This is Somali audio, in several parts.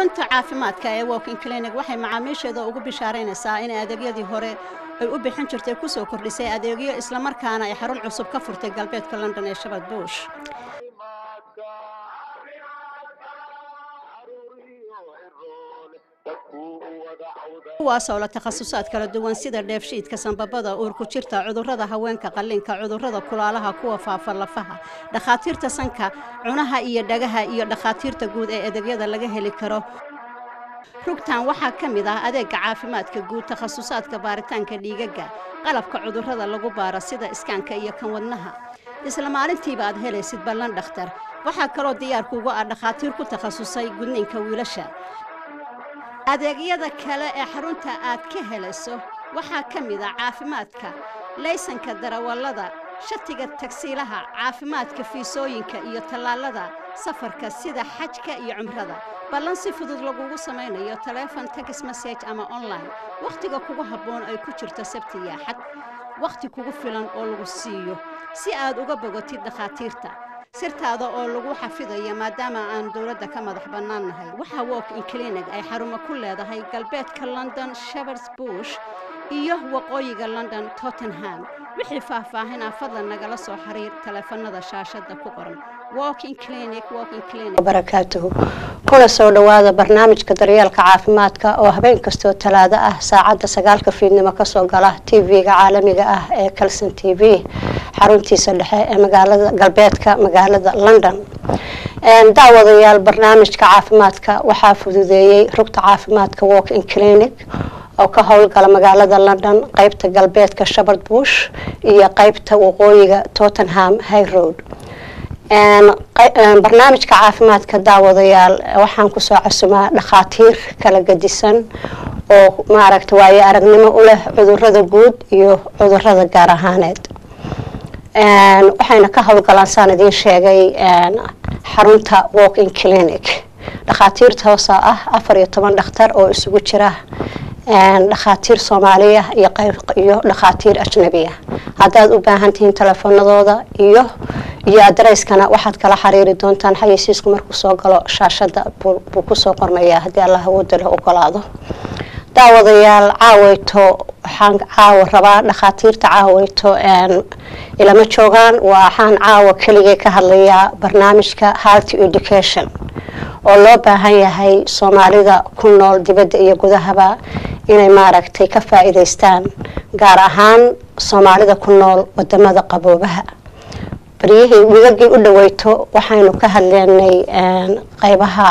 xarunta caafimaadka ee walking clinic waxay macaamiisheeda ugu bishaaraynaysaa in adeegyadii hore ay u bixin jirtay kusoo kordhisay adeegyo islamarkaana ay xarun cusub ka furtay galbeedka london ee shabad buush kuwaasoo la takhasusaad kala duwan sida dheefshiidka sanbabada uurku jirta cudurrada haweenka qalliinka cudurrada kulaalaha kuwa faafa lafaha dhakhaatiirta sanka cunaha iyo dhagaha iyo dhakhaatiirta guud ee adeegyada laga heli karo rugtan waxaa ka mid ah adeega caafimaadka guud takhasusaadka baaritaanka dhiigaga qalabka cudurrada lagu baaro sida iskaanka iyo kan wadnaha isla maalintiiba aad helaysid ballan dhakhtar waxaa kaloo diyaarkuugu ah dhakhaatiir ku takhasusay gudniinka wiilasha adeegyada kale ee xarunta aad ka helayso waxaa ka mid ah caafimaadka laysanka darawallada shatiga tagsiilaha caafimaadka fiisooyinka iyo tallaalada safarka sida xajka iyo cumrada ballan si fudud lagugu samaynayo taleefon tex message ama online wakhtiga kugu habboon ay ku jirto sabti iyo axad wakhti kugu filan oo lagu siiyo si aad uga bogotid dhakhaatiirta sirtaada oo lagu xafidayo maadaama aan dowladda ka madax bannaan nahay waxaa walk in clinic ay xarumo ku leedahay galbeedka london shepards bush iyo waqooyiga london tottenham wixii faahfaahinaa fadlan nagala soo xiriir taleefanada shaashadda ku qoran barakaatuhu kuna soo dhowaada barnaamijka daryeelka caafimaadka oo habeen kastoo talaado ah saacadda sagaalka fiidnimo kasoo gala tv-ga caalamiga ah ee calson t v xaruntiisa dhexe ee magaalada galbeedka magaalada london daawadayaal barnaamijka caafimaadka waxaa fududeeyey rugta caafimaadka walk in clinic oo ka howlgala magaalada london qeybta galbeedka shapard bush iyo qeybta waqooyiga tottenham high road barnaamijka caafimaadka daawadayaal waxaan kusoo casumaa dhakhaatiir kala gadisan oo maaragta waayo aragnimo u leh cudurada guud iyo cudurada gaar ahaaneed waxayna ka howlgalaan saan idiin sheegay xarunta walk in clinic dhakhaatiirta hoosa ah afar iyo toban dhakhtar oo isugu jira dhakhaatiir soomaaliya iyo dhakhaatiir ajnabiya haddaad u baahan tihiin telefoonadooda iyo iyo adareyskana waxaad kala xiriiri doontaan xayeysiisku markuu soo galo shaashada buu kusoo qormayaa haddii allah awooda leh ogolaado daawadayaal caaweyto waxaan caawa rabaa dhakhaatiirta caaweyto ilama joogaan waxaan caawa keligay ka hadlayaa barnaamijka health education oo loo baahan yahay soomaalida ku nool dibadda iyo gudahaba inay maaragtay ka faa-iideystaan gaar ahaan soomaalida ku nool wadamada qaboobaha baryihii wigagii u dhaweyto waxaynu ka hadleynay qeybaha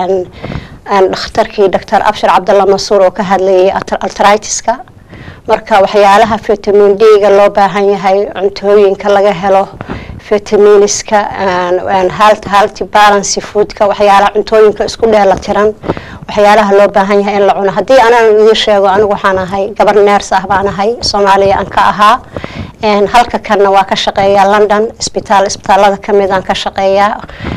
dhakhtarkii doctor abshir cabdalla masuur oo ka hadlayay altritiska marka waxyaalaha vitamin d-ga loo baahan yahay cuntooyinka laga helo vitaminiska halty balancy foodka waxyaalaha cuntooyinka isku dheela tiran waxyaalaha loo baahan yahay in la cuno haddii anaan idiin sheego anigu waxaan ahay gabar neers ah baan ahay soomaaliya aan ka ahaa halka kanna waa ka shaqeeyaa london isbitaal isbitaalada kamid aan ka shaqeeyaa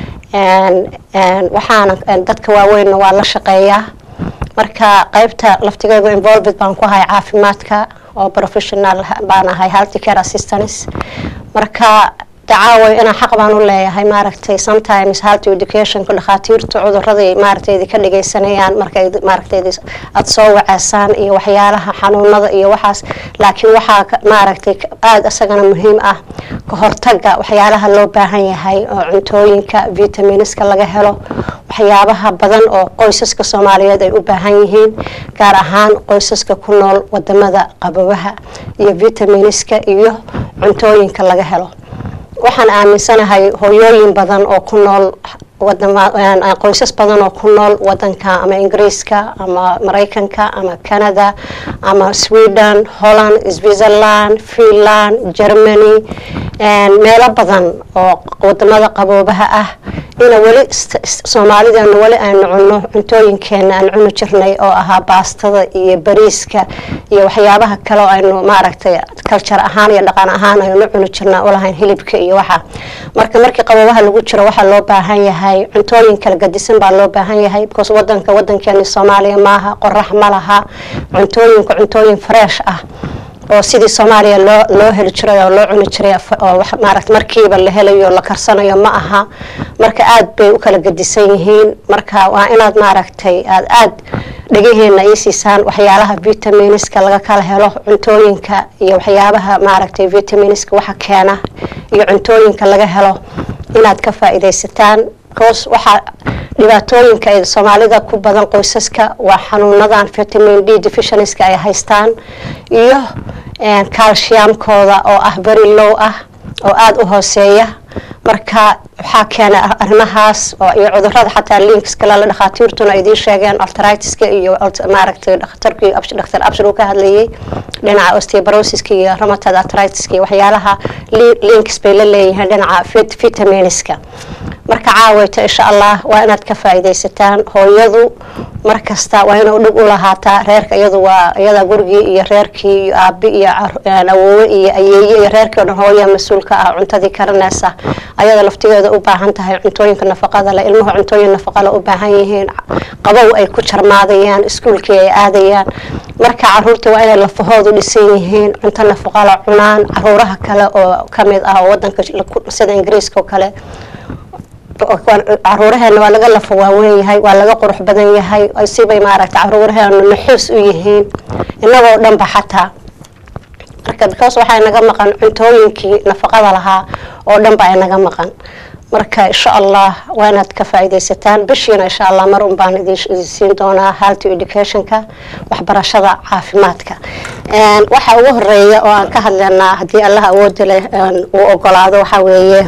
waxaana dadka waaweynna waa la shaqeeyaa marka qeybta laftigeegu involved baan ku ahay caafimaadka oo professional baan ahay healthy care assistance marka dacaaway inaan xaq baan u leeyahay maaragtay sometimes health educationka dhakhaatiirtu cuduraday maaragtaydi ka dhageysanayaan markay maaragtaydi aada soo waceesaan iyo waxyaalaha xanuunada iyo waxaas laakiin waxaa maaragtay aada isagana muhiim ah ka hortaga waxyaalaha loo baahan yahay oo cuntooyinka vitaminiska laga helo waxyaabaha badan oo qoysaska soomaaliyeed ay u baahan yihiin gaar ahaan qoysaska ku nool wadamada qabobaha iyo vitaminiska iyo cuntooyinka laga helo waxaan aaminsanahay hooyooyin badan oo ku nool qoysas badan oo ku nool wadanka ama ingiriiska ama maraykanka ama canada ama sweden holland switzerland finland germany meelo badan oo wadamada qaboobaha ah ina weli soomaalideena weli aynu cunno cuntooyinkeena aan cuni jirnay oo ahaa baastada iyo bariiska iyo waxyaabaha kale oo aynu maaragtay culture ahaan iyo dhaqan ahaan aynu cuni jirnaa ulahayn hilibka iyo waxa marka markii qaboobaha lagu jiro waxaa loo baahan yahay cuntooyin kala gadisan baa loo baahan yahay because wadanka wadankeeni soomaaliya maaha qorax ma laha cuntooyinka cuntooyin fresh ah oo sidii soomaaliya loo loo heli jiray oo loo cuni jiray oo maaragta markiiba la helayo la karsanayo ma aha marka aad bay u kala gedisan yihiin marka waa inaad maaragtay aad aad dhegaheena ii siisaan waxyaalaha vitaminiska laga kala helo cuntooyinka iyo waxyaabaha maaragtay vitaminiska waxa keena iyo cuntooyinka laga helo inaad ka faa-iidaysataan bcause waxaa dhibaatooyinka ee soomaalida ku badan qoysaska waa xanuunadan vitamin d deficienska ay haystaan iyo calciumkooda oo ah very low ah oo aada u hooseeya marka waxaa keena arrimahaas iyo cudurada xataa linkska lala dhakhaatiirtuna idiin sheegeen artritiska iyo maaragtay dhakhtarkii dhakhtar abshir uu ka hadlayay dhinaca osteobrosiska iyo rheumatoid artritiska iyo waxyaalaha links bay la leeyihiin dhinaca vitaminiska marka caawayto insha allah waa inaad ka faa-iidaysataan hooyadu markasta waa inay dhib u lahaataa reerka iyadu waa iyada gurigii iyo reerkii iyo aabi iyo awoowe iyo ayeeye iyo reerkii o dhan hooya mas-uulka ah cuntadii karanaysa ayada laftigeeda u baahan tahay cuntooyinka nafaqada le ilmuhu cuntooyin nafaqale u baahan yihiin qabow ay ku jarmaadayaan iskuulkii ay aadayaan marka caruurta waa inay lafahoodu dhisan yihiin cunto nafaqala cunaan caruuraha kale oo kamid ah oo wadanka sida ingiriiska oo kale caruuraheena waa laga lafa waaweyn yahay waa laga qurux badan yahay sibay maaragta caruuraheena naxuus u yihiin inagoo dhanba xataa marka because waxaa inaga maqan cuntooyinkii nafaqada lahaa oo dhan baa inaga maqan marka insha allah waa inaad ka faa-iidaysataan bishiina insha allah mar un baan idin siin doonaa healthy educationka waxbarashada caafimaadka waxa ugu horeeya oo aan ka hadlaynaa haddii allah awooda leh uu ogolaado waxaa weeye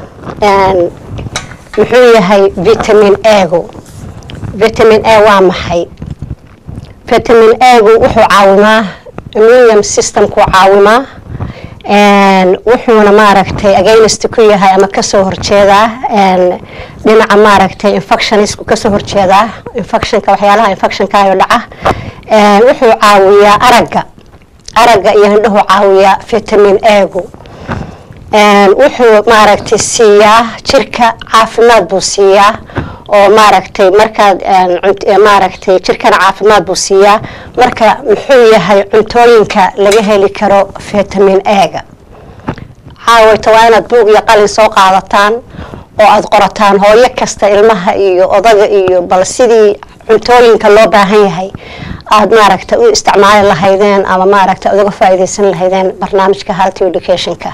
muxuu yahay vitamin egu vitamin a waa maxay vitamin egu wuxuu caawimaa immunium systemkuu caawimaa wuxuuna maaragtay against ku yahay ama kasoo horjeedaa dhinaca maaragtay infectionisku kasoo horjeedaa infectionka waxyaalaha infectionkaayo dhaca wuxuu caawiyaa aragga aragga iyo hindhuhu caawiyaa vitamin egu wuxuu maaragtay siiyaa jirka caafimaad buu siiyaa oo maaragtay markaad maaragtay jirkana caafimaad buu siiyaa marka muxuu yahay cuntooyinka laga heli karo vitamin ega caawayta waa inaad buug iyo qalin soo qaadataan oo aada qorataan hooyo kasta ilmaha iyo odaga iyo bal sidii cuntooyinka loo baahan yahay aada maaragtay u isticmaali lahaydeen ama maaragtay uga faa-iideysan lahaydeen barnaamijka healthy educationka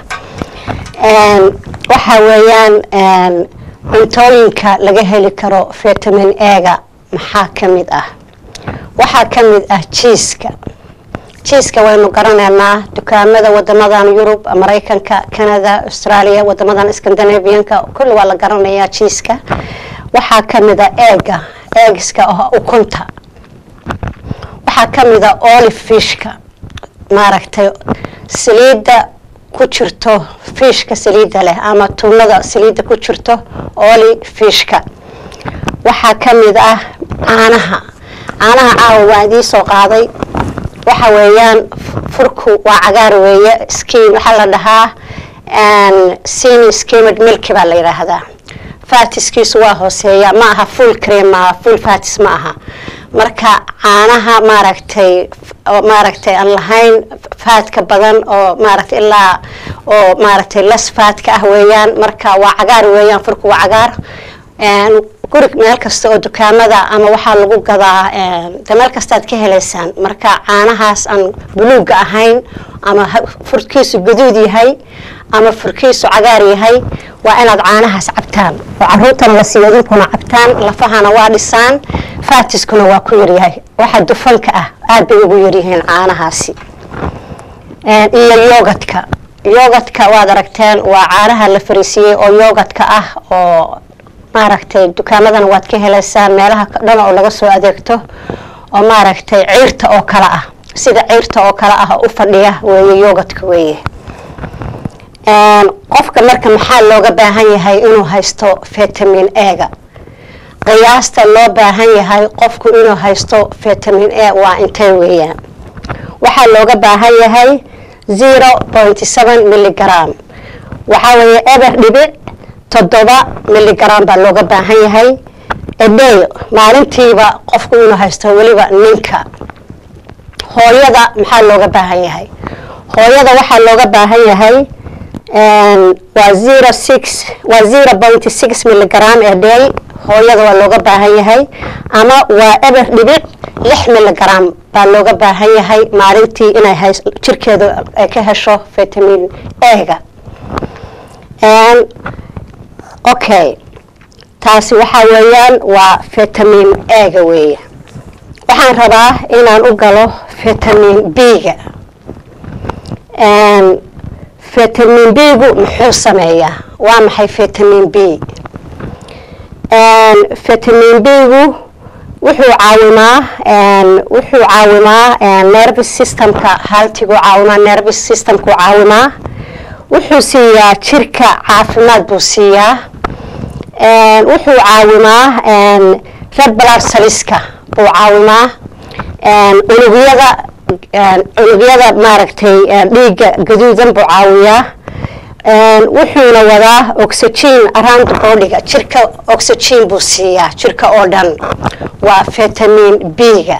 waxa weeyaan cuntooyinka laga heli karo vitamin ega maxaa ka mid ah waxaa ka mid ah jiiska jiiska waynu garanaynaa dukaamada wadamadan yurub maraykanka canada australia wadamadan scandinavianka kulli waa la garanayaa jiiska waxaa ka mid a eega eegiska oo ukunta waxaa ka mid a olive fishka maaragtay saliidda ku jirto fiishka saliidda leh ama tuunada saliidda ku jirto oli fiishka waxaa ka mid ah caanaha caanaha caawa waan idiin soo qaaday waxa weeyaan furku waa cagaar weeye skin waxaa la dhahaa sini skimmed milki baa la yidhaahdaa fatiskiisu waa hooseeya ma aha full cream maaha full fatis ma aha marka caanaha maaragtay maaragtay aan lahayn faadka badan oo maaragtay ilaa oo maaragtay las faadka ah weeyaan marka waa cagaar weeyaan furku waa cagaar gurig meel kasta oo dukaamada ama waxaa lagu gadaa de meel kastaad ka helaysaan marka caanahaas aan buluuga ahayn ama furkiisu gaduud yahay ama furkiisu cagaar yahay waa inaad caanahaas cabtaan oo caruurtana la siiyo idinkuna cabtaan lafahana waa dhisaan faatiskuna waa ku yaryahay waxa dufanka ah aad bay ugu yaryihiin caanahaasi iyo yogadka yogadka waad aragteen waa caanaha la fariisiiyey oo yogadka ah oo maaragtay dukaamadan waad ka helaysaan meelaha dhan oo laga soo adeegto oo maaragtay ciirta oo kale ah sida ciirta oo kale ah u fadhiya weeye yogadka weeye qofka marka maxaa looga baahan yahay inuu haysto vitamin ega qiyaasta loo baahan yahay qofku inuu haysto vitamin a waa intee weeyaan waxaa looga baahan yahay zero point seven milligram waxaa weeye eber dhibic toddoba milligram baa looga baahan yahay eday maalintiiba qofku inuu haysto weliba ninka hooyada maxaa looga baahan yahay hooyada waxaa looga baahan yahay waa zero six waa zero point six milligram a day hooyada waa looga baahan yahay ama waa eber dhibic lix milligram baa looga baahan yahay maalintii inay hays jirkeedu ay ka hesho vitamin a-ga okay taasi waxaa weeyaan waa vitamin a-ga weeye waxaan rabaa inaan u galo vitamin b-ga vitamin b-gu muxuu sameeyaa waa maxay vitamin b vitamin b-gu wuxuu caawimaa wuxuu caawimaa nervous systemka haltigu caawimaa nervous systemku caawimaa wuxuu siiyaa jirka caafimaad buu siiyaa wuxuu caawimaa red blood cellska buu caawimaa unugyada unugyada maaragtay dhiigga gaduudan buu caawiyaa wuxuuna wadaa oxygen around bodyga jirka oxygen buu siiyaa jirka oo dhan waa vitamin b-ga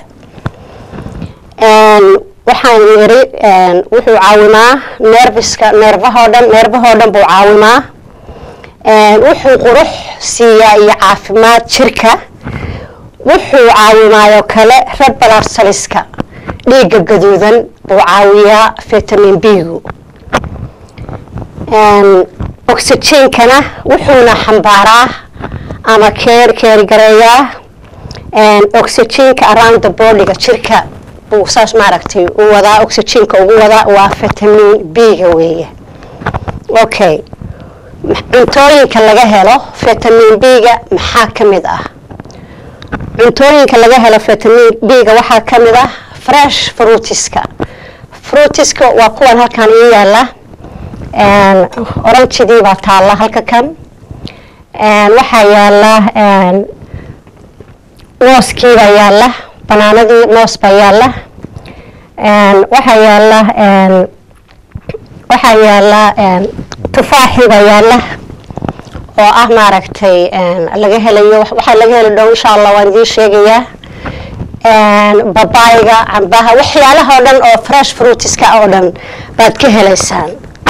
waxaan yiri wuxuu caawimaa nerviska neerfahoo dhan neerfahoo dhan buu caawimaa wuxuu qurux siiyaa iyo caafimaad jirka wuxuu caawimaayoo kale red blood cellska dhiigga gaduudan buu caawiyaa vitamin b-gu oxygenkana wuxuuna xambaaraa ama keer keergareeyaa oxygenka around the bodyga jirka buu saas maaragtay u wadaa oxygenka ugu wadaa waa vitamin b-ga weeye okay cuntooyinka laga helo vitamin b-ga maxaa ka mid ah cuntooyinka laga helo vitamin b-ga waxaa ka mid ah fresh fruitiska fruitiska waa kuwan halkan ii yaala oranjidii baa taalla halka kan waxaa yaala mooskii baa yaala banaanadii moos baa yaala waxaa yaala waxaa yaala tufaaxii baa yaala oo ah maaragtay laga helayo waxaa laga heli dhow insha allah waan idiin sheegayaa babayga cambaha waxyaalaha oo dhan oo fresh fruitiska oo dhan baad ka helaysaan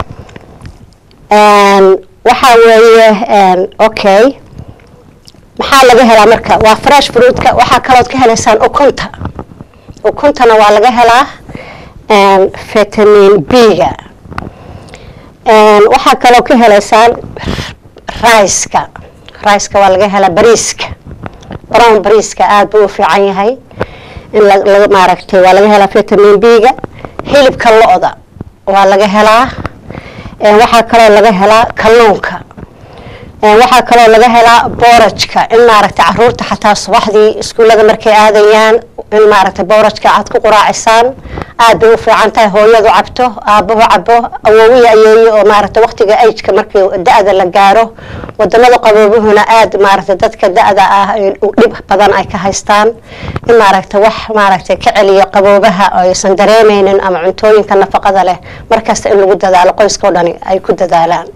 waxaa weeye okay maxaa laga helaa marka waa fresh fruitka waxaa kalood ka helaysaan ukunta ukuntana waa laga helaa vitamin b-ga waxaa kaloo ka helaysaan riceka riceka waa laga helaa bariiska brown bariiska aada buu u fiican yahay in maaragtay waa laga helaa vitamin b-ga hilibka lo-da waa laga helaa waxaa kaloo laga helaa kalluunka waxaa kaloo laga helaa boorajka in maaragtay caruurta xataa subaxdii iskuullada markay aadayaan in maaragtay boorajka aad ku quraacisaan aad bay u fiican tahay hooyadu cabto aabuhu cabo awoowiya ayeeyo oo maaragtay waqtiga ageka markii da-da la gaaro wadamada qaboobuhuna aad maaragtay dadka da-da ah dhib badan ay ka haystaan in maaragtay wax maaragtay ka celiyo qaboobaha oo aysan dareemeynin ama cuntooyinka nafaqada leh markasta in lagu dadaalo qoyska o dhani ay ku dadaalaan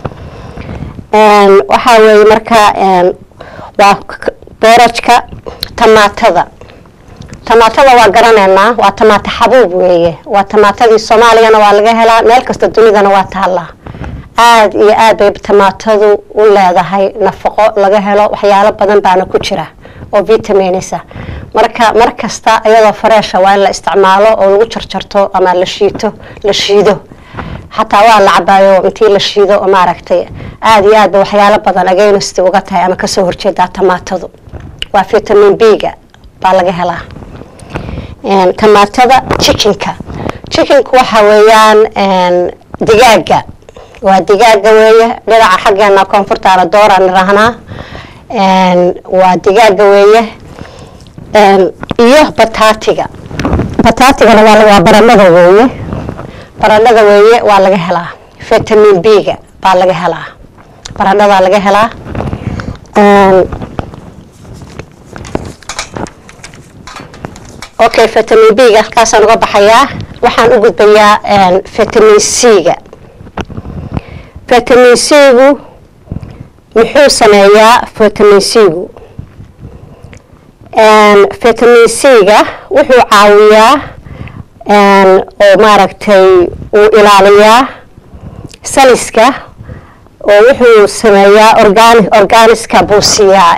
waxaa weeye marka waa boorajka tamaatada tamaatada waa garaneynaa waa tamaata xabuub weeye waa tamaatadii soomaaliyana waa laga helaa meel kasta dunidana waa taallaa aada iyo aad bay tamaatadu u leedahay nafaqo laga helo waxyaalo badan baana ku jira oo vitaminisa marka mar kasta iyadoo fareesha waa in la isticmaalo oo lagu jarjarto ama la shiito la shiido xataa waa la cabaayo intii la shiido oo maaragtay aada iyo aad ba waxyaalo badan against uga tahay ama kasoo horjeedaa tamaatadu waa vitamin b-ga baa laga helaa tamaatada chickenka chickenka waxa weeyaan digaaga waa digaaga weeye dhinaca xaggeena koonfurtaana dooraan irahnaa waa digaaga weeye iyo bataatiga bataatigana waa baranada weeye baranada weeye waa laga helaa vitamin b-ga baa laga helaa barandadaa laga helaa okay vitamin b-ga halkaasaan uga baxayaa waxaan u gudbayaa vitamin c-ga vitamin c-gu muxuu sameeyaa vitamin c-gu vitamin c-ga wuxuu caawiyaa oo maaragtay uu ilaaliyaa saliska oo wuxuu sameeyaa organi organiska buu siiyaa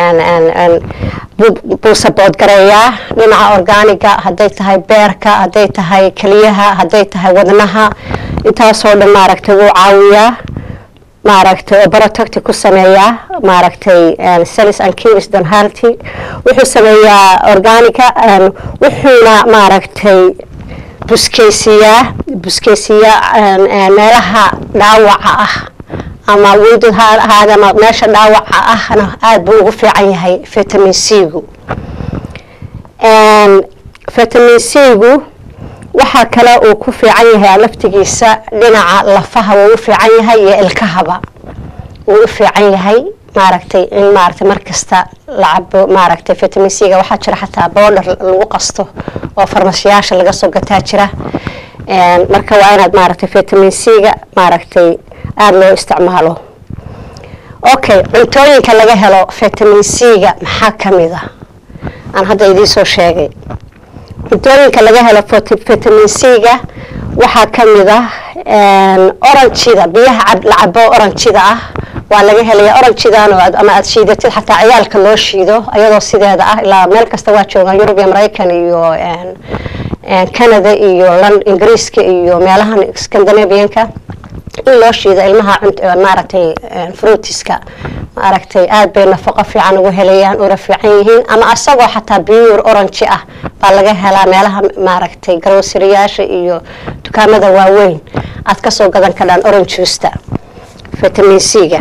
buu saboodgareeyaa dhinaca organiga hadday tahay beerka hadday tahay keliyaha hadday tahay wadnaha intaasoo dhan maaragtay wuu caawiyaa maaragtay oo barotocti ku sameeyaa maaragtay celis and kiris donhalty wuxuu sameeyaa organiga wuxuuna maaragtay buskeysiyaa buskeysiyaa meelaha dhaawaca ah ama windod ha ahaada ama meesha dhaawaca ahna aada buu ugu fiican yahay vitamin c-gu vitamin c-gu waxaa kale uu ku fiican yahay laftigiisa dhinaca lafaha wuu u fiican yahay iyo ilkahaba wuu u fiican yahay maaragtay in maaragtay markasta la cabo maaragtay vitamin c-ga waxaa jira xataa boodhar lagu qasto oo farmashiyaasha laga soo gataa jira marka waa inaad maaragtay vitamin c-ga maaragtay aada loo isticmaalo okay cuntooyinka laga helo vitamin c-ga maxaa ka mid a aan hadda idiin soo sheegay cuntooyinka laga helo vitamin c-ga waxaa ka mid ah orangida biyaha la cabo orangida ah waa laga helaya oranjidan ama aada shiidatid xataa ciyaalka loo shiido ayadoo sideeda ah ilaa meel kasta waa joogaan yurub iyo maraykan iyo canada iyo ingiriiska iyo meelahan scandinavianka in loo shiido ilmaha maaragtay fruitiska maaragtay aada bay nafaqo fiican ugu helayaan una fiican yihiin ama asagoo xataa biyuur oranji ah baa laga helaa meelaha maaragtay garosiriyaasha iyo dukaamada waaweyn aad kasoo gadan kadhaan oranjusta vitamin c-ga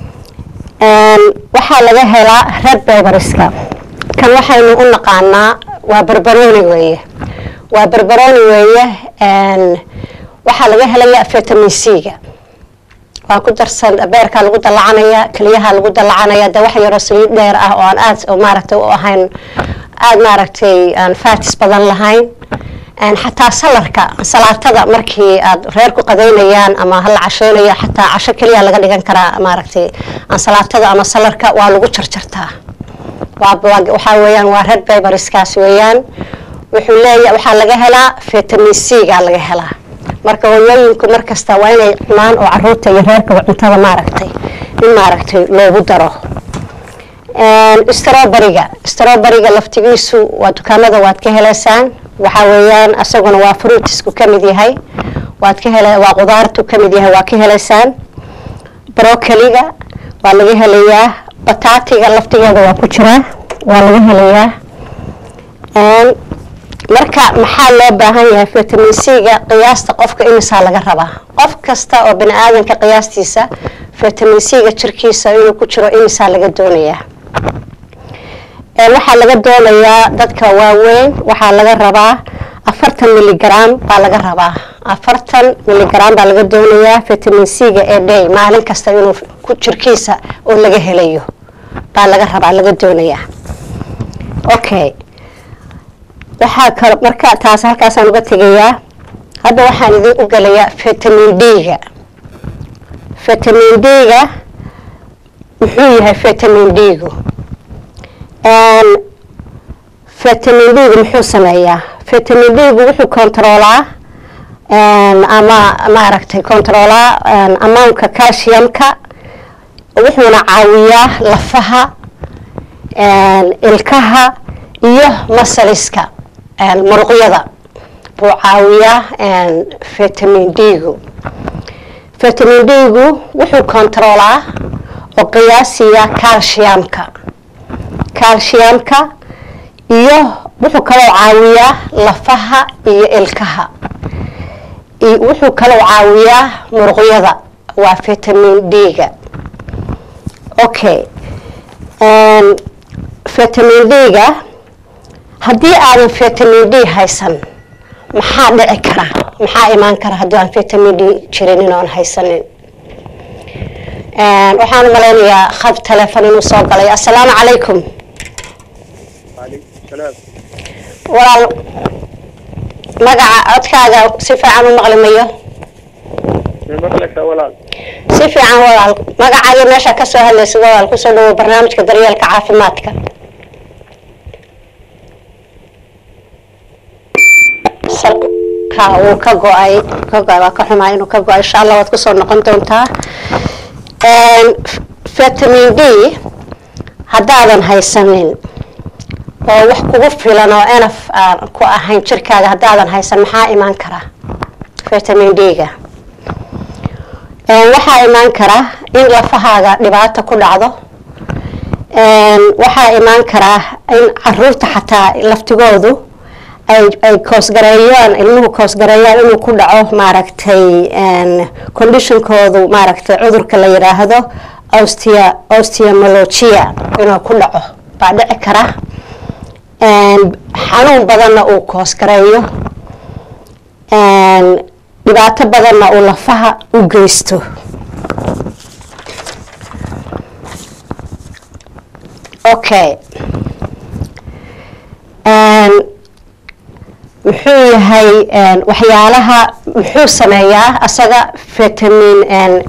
waxaa laga helaa red beberiska kan waxaynu u naqaanaa waa barbaroni weeye waa barbaroni weeye waxaa laga helaya vitamin c-ga waa ku darsan beerkaa lagu dalacanaya keliyaha lagu dalacanaya de wax yaroo saliid dheer ah oo aan aada maaragtay u ahayn aada maaragtay aan fatis badan lahayn xataa salarka salaatada markii aad reer ku qadaynayaan ama hala casheynayo xataa casho keliya laga dhigan karaa maaragtay ansalaatada ama salarka waa lagu jarjartaa waxaa weeyaan waa red beberiskaas weeyaan wuxuu leeya waxaa laga helaa vitamin c-ga laga helaa marka hooyooyinku markasta waa inay cunaan oo caruurta iyo reerkaba cuntada maaragtay in maaragtay loogu daro stroberiga stroberiga laftigiisu waa dukaamada waad ka heleysaan waxaa weeyaan isaguna waa fruitisku ka mid yahay waad ka hele waa qudaartu ka mid yahay waa ka heleysaan brocoliga waa laga helayaa bataatiga laftigeeda waa ku jiraa waa laga helayaa marka maxaa loo baahan yahay vitamin c-ga qiyaasta qofka imisaa laga rabaa qof kasta oo bani aadanka qiyaastiisa vitamin c-ga jirkiisa inuu ku jiro imisaa laga doonayaa waxaa laga doonayaa dadka waaweyn waxaa laga rabaa afartan miligram baa laga rabaa afartan miligram baa laga doonayaa vitamin c-ga ee day maalin kasta inuu ku jirkiisa oo laga helayo baa laga rabaa laga doonayaa okay waxaa kalo marka taas halkaasaan uga tegayaa hadda waxaan idin u gelayaa vitamin d-ga vitamin d-ga muxuu yahay vitamin d-gu vitamin d-gu muxuu sameeyaa vitamin d-gu wuxuu controolaa ama maaragtay controolaa amountka calciumka wuxuuna caawiyaa lafaha ilkaha iyo masaliska muruqyada buu caawiyaa vitamin d-gu vitamin d-gu wuxuu controolaa oo qiyaasiyaa calciumka calciumka iyo wuxuu kaloo caawiyaa lafaha iyo ilkaha wuxuu kaloo caawiyaa muruqyada waa vitamin d-ga okay vitamin d-ga haddii aadan vitamin d haysan maxaa dhici kara maxaa imaan kara haddii aan vitamin d jirinin oon haysanin waxaan u malaynayaa khad telefon inuu soo galay assalaamu calaykum walaal magaca codkaaga si fiican u maqli mayo si fiican walaal magacaaga meesha ka soo hadlaysid walaal kusoo dhawo barnaamijka daryeelka caafimaadka Sal- ka uu ka go-ay ka go-ay waa ka xumaa inuu ka go-ay insha allah waad kusoo noqon doontaa vitamin d haddaadan haysanin oo wax kugu filan oo enaf aan ku ahayn jirkaaga haddaadan haysan maxaa imaan kara vitamin d-ga waxaa imaan kara in lafahaaga dhibaato ku dhacdo waxaa imaan karaa in caruurta xataa laftigoodu ay koosgareeyaan ilmuhu koosgareeyaan inuu ku dhaco maaragtay conditionkoodu maaragtay cudurka la yidhaahdo ostia osteomologia inuu ku dhaco baa dhici kara xanuun badanna uu koosgareeyo dhibaato badanna uu lafaha u geysto okay muxuu yahay waxyaalaha muxuu sameeyaa asaga vitamin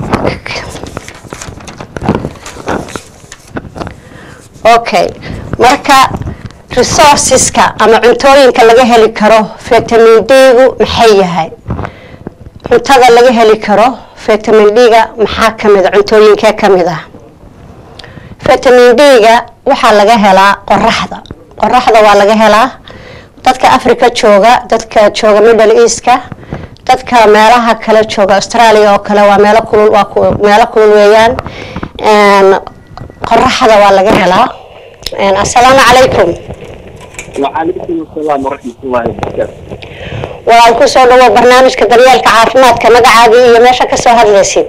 okay marka resourceska ama cuntooyinka laga heli karo vitamin d-gu maxay yahay cuntada laga heli karo vitamin d-ga maxaa kamida cuntooyinkee kamid ah vitamin d-ga waxaa laga helaa qoraxda qoraxda waa laga helaa dadka africa jooga dadka jooga middle eastka dadka meelaha kale jooga australia oo kale waa meelo kulul waa meelo kulul weeyaan qoraxda waa laga helaa assalaamu calaykum وعليكم السلام ورحمة الله وبركاته waan kusoo dhawo barnaamijka daryeelka caafimaadka magacaagii iyo meesha kasoo hadlaysid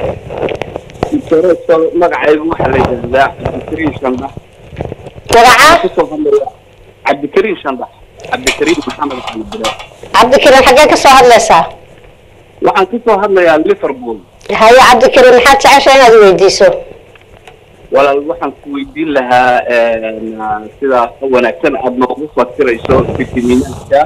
دكتور magacaygu waxaa la yidhaahdaa cabdikariim shandax magaca kusoo hadlaya cabdikariim shandax cabdikariim maxamed xamed bilaa cabdikariim xaggee kasoo hadlaysaa waxaan kasoo hadlayaa liverpool haye cabdikariim maxaad jecesha inaad weydiiso walaal waxaan ku weydiin lahaa sida wanaagsan aada noogu fasirayso fitamiinaadka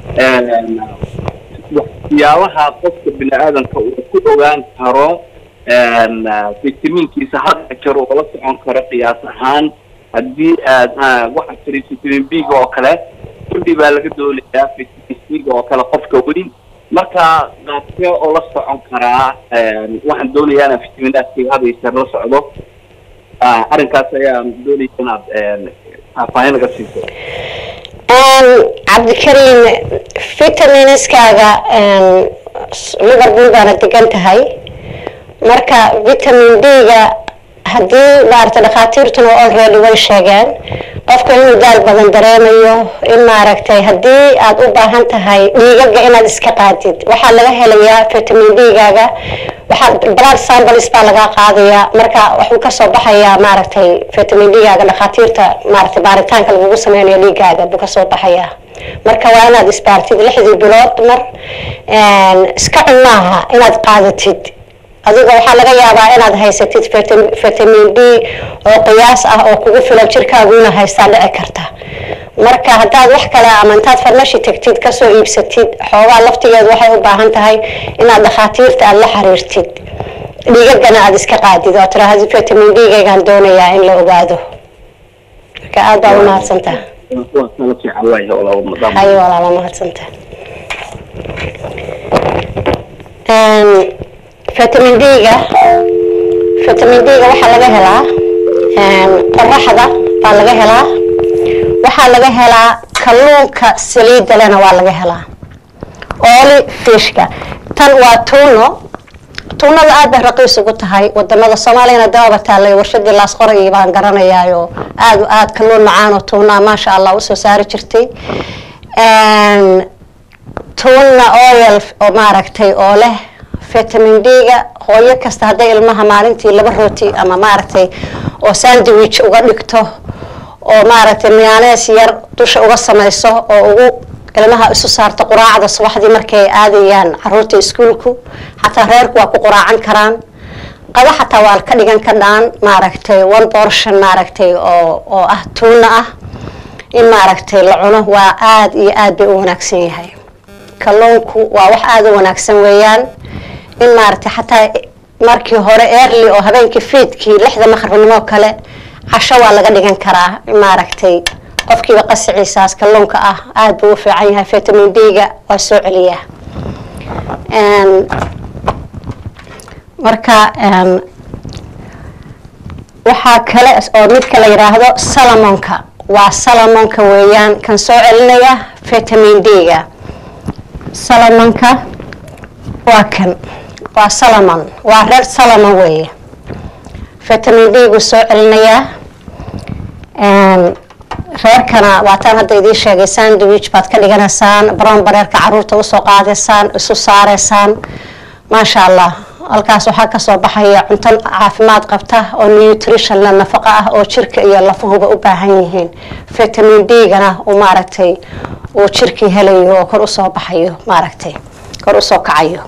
waxyaabaha qofka bini aadamka uu ku ogaan karo fitamiinkiisa hadda jiro oo la socon karo qiyaas ahaan haddii aad waxaa tiri vitamin b-ga oo kale kudhi baa laga doolayaa vitamin c-ga oo kale qofka weyn marka qaabkee oo la socon karaa waxaan doonayaa inaan fitaminaadkayga had iyo jeer la socdo arrinkaas ayaan doonaya inaad faahfaahin naga siiso cabdikariim vitaminskaaga liverpool baana degan tahay marka vitamin d-ga haddii maaragtay dhakhaatiirtuna already way sheegeen qofka inuu daal badan dareemayo in maaragtay haddii aad u baahan tahay dhiigaga inaad iska qaadid waxaa laga helayaa vitamin d-gaaga waxaa blood samples baa laga qaadayaa marka wuxuu kasoo baxayaa maaragtay vitamin d-gaaga dhakhaatiirta maaragtay baaritaanka lagugu sameynayo dhiigaaga buu kasoo baxayaa marka waa inaad isbaartid lixdii bilood mar iska cun maaha inaad qaadatid adiga waxaa laga yaabaa inaad haysatid vitamin d oo qiyaas ah oo kugu filan jirkaaguuna haystaa dhici karta marka haddaad wax kale ama intaad farmashi tagtid kasoo iibsatid xoogaa laftigeedu waxay u baahan tahay inaad dhakhaatiirta aada la xiriirtid dhiigagana aada iska qaadid oo tiraahdo vitamin d-gaygaan doonayaa in la ogaado marka aada baa umahadsantaha hayo walaala mahadsantaha vitamin d-ga vitamin d-ga waxaa laga helaa qoraxda baa laga helaa waxaa laga helaa kalluunka saliidda lena waa laga helaa ooli fishka tan waa tuuno tuunada aad bay raqiis ugu tahay wadamada soomaaliyana dababa taalay warshadii laasqoray baan garanayaayo aad aad kalluun macaan oo tuunaa maasha allah usoo saari jirtay tuuna oil oo maaragtay oo leh vitamin d-ga hooyo kasta hadday ilmaha maalintii laba rooti ama maaragtay oo sandwich uga dhigto oo maaragtay miyaanees yar dusha uga samayso oo ugu ilmaha isu saarto quraacda subaxdii markay aadayaan caruurta iskuolku xataa reerku waa ku quraacan karaan qado xataa waa ka dhigan kadhaan maaragtay one portion maaragtay oo oo ah tuuna ah in maaragtay la cuno waa aada iyo aad bay u wanaagsan yahay kalluunku waa wax aada u wanaagsan weeyaan in maaragtay xataa markii hore early oo habeenkii fiidkii lixda maqribnimo kale casho waa laga dhigan karaa maaragtay qofkiiba qasiciisaas kalluunka ah aada buu u fiican yahay vitamin d-ga waa soo celiyaa marka waxaa kale oo midka la yidhaahdo salamonka waa salamonka weeyaan kan soo celinaya vitamin d-ga salamonka waa kan waa salamon waa reer salamon weeye vitamin d-gu soo celinayaa reerkana waataan hadda idiin sheegay sandwich baad ka dhiganaysaan brown bareerka caruurta usoo qaadaysaan isu saareysaan maasha allah halkaas waxaa kasoo baxaya cunto caafimaad qabta oo nutrition la nafaqo ah oo jirka iyo lafahuba u baahan yihiin vitamin d-gana uu maaragtay uu jirkii helayo oo kor usoo baxayo maaragtay kor usoo kacayo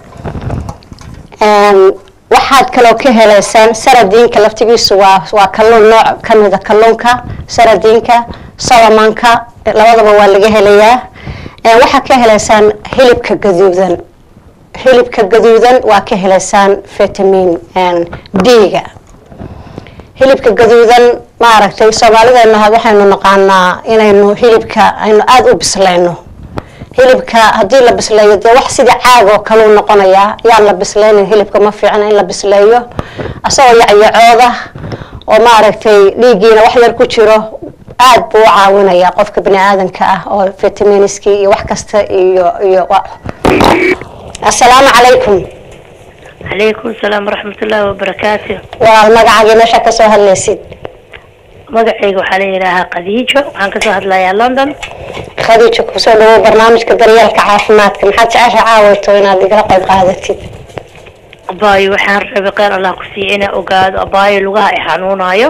waxaad kaloo ka helaysaan saradiinka laftigiisu waa waa kalluun nooc kamida kalluunka saradiinka solomonka labadaba waa laga helayaa waxaad ka helaysaan hilibka gaduudan hilibka gaduudan waa ka helaysaan vitamin d-ga hilibka gaduudan maaragtay soomaalideena waxaynu naqaanaa inaynu hilibka aynu aada u bislayno hilibka haddii la bisleeyo dee wax sida caag oo kaleu noqonayaa yaan la bisleynin hilibka ma fiicna in la bisleeyo asagoo yacyacooda oo maaragtay dhiiggiina wax yar ku jiro aada buu u caawinayaa qofka bani aadanka ah oo vitaminiskii iyo wax kasta iyo iyo assalaamu calaykum calaykum salaam waraxmatullaahi wabarakaatu waa magacaagii meesha kasoo hadlaysid magacayga waxaa la yidhaahaa khadiijo waxaan kasoo hadlayaa london khadiijo kusoo dhawow barnaamijka daryeelka caafimaadka maxaad jecesha caawayto inaad igala qayb qaadatid abaayo waxaan rabay qeyr allah ku siiya inaa ogaado abaayo lugaha ay xanuunaayo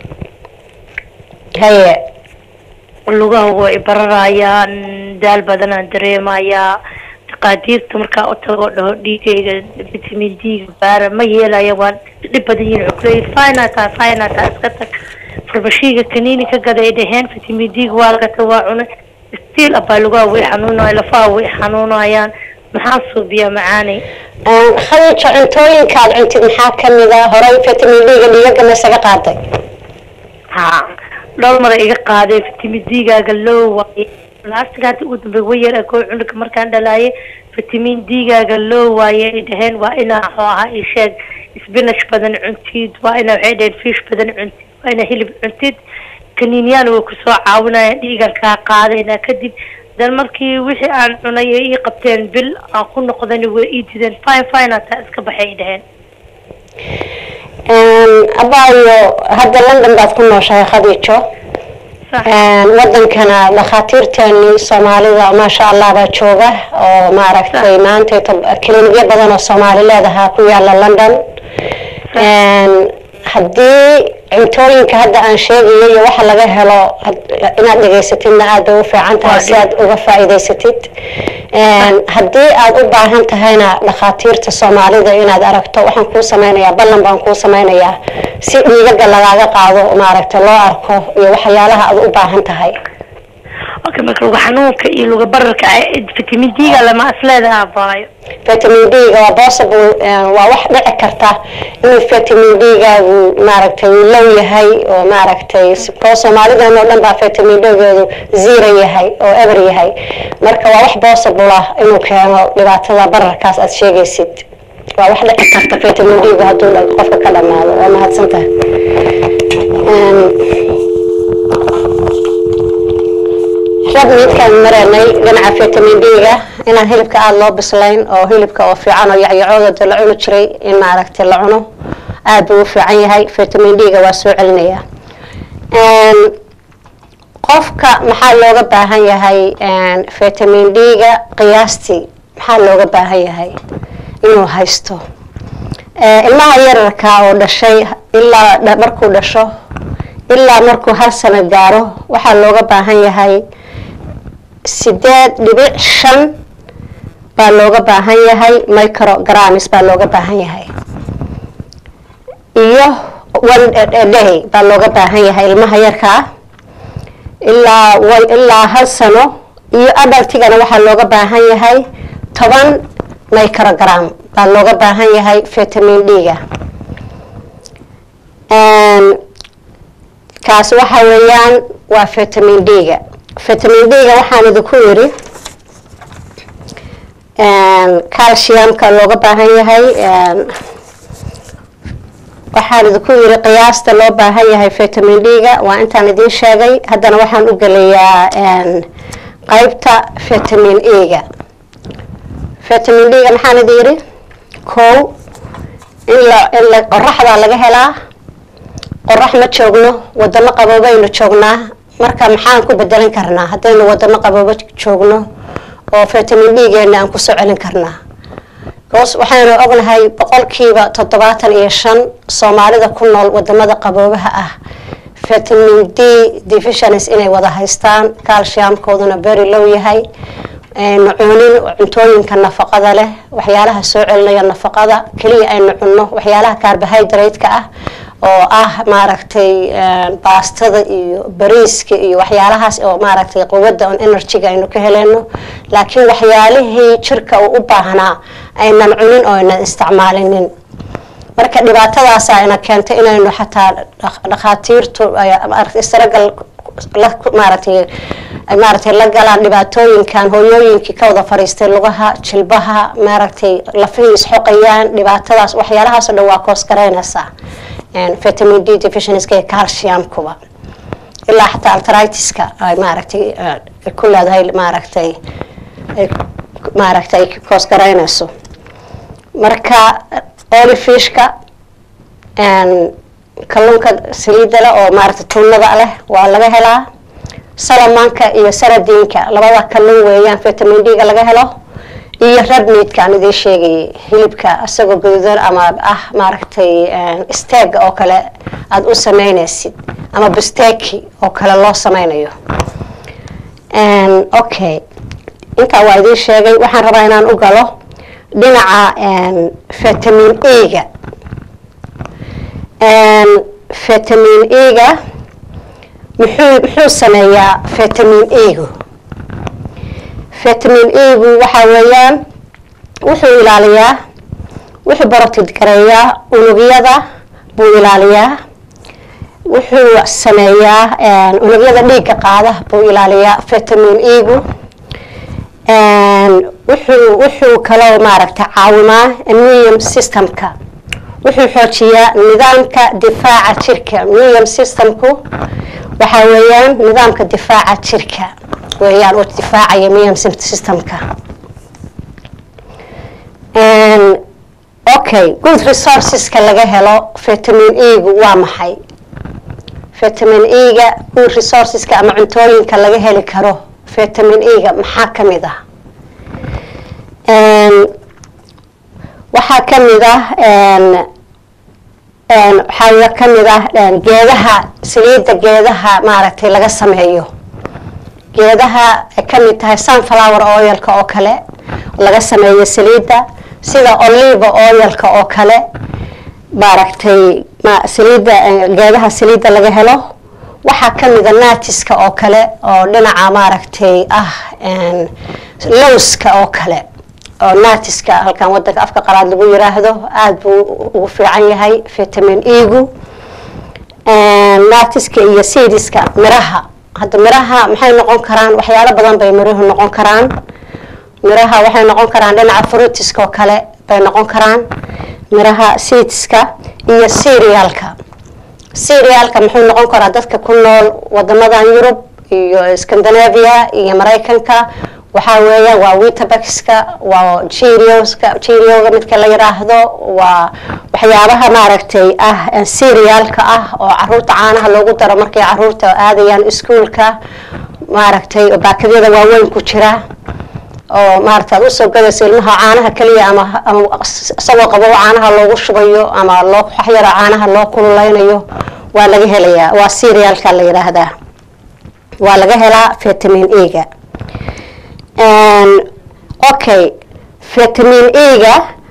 haye lugaha way bararayaan daal badanaan dareemayaa taqaadiirta markaa u tagoo dhaho dhiigayga vitamin d-ga baara ma yeelaya waan dhib badan yihin cukuley finata finata iska tag farbashiiga kaniini ka gaday dhaheen vitamin d-ga waa lagata waa cunay stiil abaa lugaha way xanuunaya lafaha way xanuunayaan maxaa suubiyaa macaanay khadiijo cuntooyinka aad cuntid maxaa kamid a horey vitamin d-ga dhiigaga ma isaga qaaday ha dhowr mara iga qaaday vitamin d-gaaga loo waaye laastiga hadda ugu dambeey way yar akoo cunuga markaan dhalaaye vitamin d-gaaga loo waaye ay dhaheen waa inaa waxuu ahaa ii sheeg spinach badan cuntid waa inaa waxay dhaheen fish badan cuntid waa inaa hilib cuntid kaniiniyaan way kusoo caawinayaan dhiigan kaa qaadayna kadib dan markii wixii aan cunay ay ii qabteen bil aan ku noqdana way ii dideen fine fine hataa iska baxay ay dhaheen abaayo hadda london baad ku nooshahay khadiijo wadankana dhakhaatiirteeni soomaalida maasha allah baa jooga oo maaragtay maanta kilinikyo badan oo soomaali leedahaa ku yaala london haddii cuntooyinka hadda aan sheegayo iyo waxa laga helo inaad dhegaysatidna aad bay u fiican tahay si aad uga faa'iidaysatid haddii aad u baahan tahayna dhakhaatiirta soomaalida inaad aragto waxaan kuu samaynayaa ballan baan kuu samaynayaa si dhiigaga lagaaga qaado maaragtay loo arko iyo waxyaalaha aad u baahan tahay okay marka luga xanuunka iyo luga bararka vitamin d-ga lama asleedaha abaayo vitamin d-ga waa possible waa wax dhici karta inuu vitamin d-gaagu maaragtay low yahay oo maaragtay koo soomaalidan oo dhan baa vitamin d-geedu zero yahay oo ever yahay marka waa wax possible ah inuu keeno dhibaatada bararkaas aad sheegaysid waa wax dhici karta vitamin d-gu hadduu qofka ka dhamaado waa mahadsantahay rab midkaan maranay dhinaca vitamin d-ga inaan hilibka aada loo bislayn oo hilibka oo fiican oo yacyacooda la cuni jiray in maaragtay la cuno aada buu u fiican yahay vitamin d-ga waa soo celinaya qofka maxaa looga baahan yahay vitamin d-ga qiyaastii maxaa looga baahan yahay inuu haysto ilmaha yararka oo dhashay ilaa markuu dhasho ilaa markuu hal sano gaaro waxaa looga baahan yahay sideed dhibic shan baa looga baahan yahay micrograms baa looga baahan yahay iyo one day baa looga baahan yahay ilmaha yarkaa ilaa ilaa hal sano iyo adaltigana waxaa looga baahan yahay toban microgram baa looga baahan yahay vitamin d-ga kaasi waxa weeyaan waa vitamin d-ga vitamin d-ga waxaan idinku yidhi calciumka looga baahan yahay waxaan idinku yiri qiyaasta loo baahan yahay vitamin d-ga waa intaan idiin sheegay haddana waxaan u gelayaa qaybta vitamin e-ga vitamin d-ga maxaan idin yiri kow in la in la qoraxdaa laga helaa qorax ma joogno wadamo qaboobaynu joognaa marka maxaan ku bedelan karnaa haddaynu wadamo qaboobo joogno oo vitamin d-geena aan kusoo celin karnaa bcause waxaynu ognahay boqolkiiba toddobaatan iyo shan soomaalida ku nool wadamada qaboobaha ah vitamin d deficiency inay wada haystaan calciumkooduna beri low yahay aynu cunin cuntooyinka nafaqada leh waxyaalaha soo celinaya nafaqada keliya aynu cunno waxyaalaha carbohydrate-ka ah oo ah maaragtay baastada iyo bariiska iyo waxyaalahaas oo maaragtay quwadda on energy-ga aynu ka heleyno laakiin waxyaalihii jirka uu u baahnaa aynan cunin oo aynan isticmaalinin marka dhibaatadaasa ayna keentay inaynu xataa dhakhaatiirtu istaragal maaragtay maaragtay la galaan dhibaatooyinkan hooyooyinkii ka wada fariistay lugaha jilbaha maaragtay lafihii isxoqayaan dhibaatadaas waxyaalahaas o dhan waa koos garaynaysaa vitamin d deficiencyka iyo calciumkuba ilaa xataa altritiska ay maaragtay ku leedahay maaragtay maaragtay ay koos garaynayso marka olifishka kalluunka saliida leh oo maaragtay tuunada leh waa laga helaa salamanka iyo saradiinka labada kalluun weeyaan vitamin d-ga laga helo iyo radmeidka aan idiin sheegayay hilibka isagoo gaduudan ama ah maaragtay steega oo kale aada u sameynaysid ama busteki oo kale loo sameynayo okay intaa waa idiin sheegay waxaan rabaa inaan u galo dhinaca vitamin e-ga vitamin e-ga muxuu muxuu sameeyaa vitamin e-gu vitamin e-gu waxaa weeyaan wuxuu ilaaliyaa wuxuu barotid gareeyaa unugyada buu ilaaliyaa wuxuu sameeyaa unugyada dhiigga qaada buu ilaaliyaa vitamin e-gu wuxuu wuxuu kaloo maaragtay caawimaa immune systemka wuxuu xoojiyaa nidaamka difaaca jirka immune systemku waxaa weeyaan nidaamka difaaca jirka weeyaan oo difaacaya immune systemka okay good resourceska laga helo vitamin e-gu waa maxay vitamin e-ga good resourceska ama cuntooyinka laga heli karo vitamin e-ga maxaa ka mid ah waxaa ka mid ah waxaa ka mid ah geedaha saliidda geedaha maaragtay laga sameeyo geedaha ay ka mid tahay sunflower oilka oo kale laga sameeyo saliidda sida oliva oilka oo kale maaragtay saliidda geedaha saliidda laga helo waxaa ka mida naatiska oo kale oo dhinaca maaragtay ah lowska oo kale oo naatiska halkan wadanka afka qalaad lagu yiraahdo aada buu ugu fiican yahay vitamin e-gu naatiska iyo seediska miraha hadda miraha maxay noqon karaan waxyaalo badan bay miruhu noqon karaan miraha waxay noqon karaan dhinaca fruitiska oo kale bay noqon karaan miraha seedska iyo cerealka cerealka muxuu noqon karaa dadka ku nool wadamadan yurub iyo scandinavia iyo maraykanka waxaa weeya waa witabaxka waa jerioska jerioga midka la yiraahdo waa waxyaabaha maaragtay ah cerealka ah oo caruurta caanaha loogu daro markay caruurta aadayaan iskuolka maaragtay baakadyada waaweyn ku jira oo maaragta ad usoo gadayso ilmaha caanaha keliya ama ama isagoo qabo caanaha loogu shubayo ama loo waxyaro caanaha loo kululeynayo waa laga helayaa waa cerealka la yiraahdaa waa laga helaa vitamin e-ga okay vitamin e-ga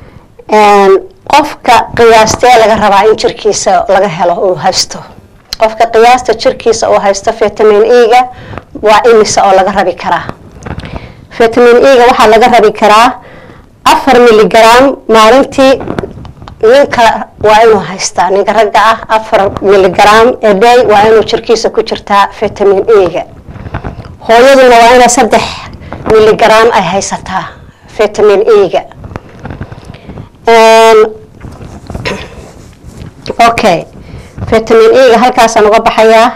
qofka qiyaastee laga rabaa in jirkiisa laga helo uu haysto qofka qiyaasta jirkiisa uu haysto vitamin e-ga waa imisa oo laga rabi karaa vitamin e-ga waxaa laga rabi karaa afar miligram maalintii ninka waa inuu haystaa ninka ragga ah afar miligram a day waa inuu jirkiisa ku jirtaa vitamin e-ga hooyaduna waa inay saddex miligram ay haysataa vitamin e-ga okay vitamin e-ga halkaasaan uga baxayaa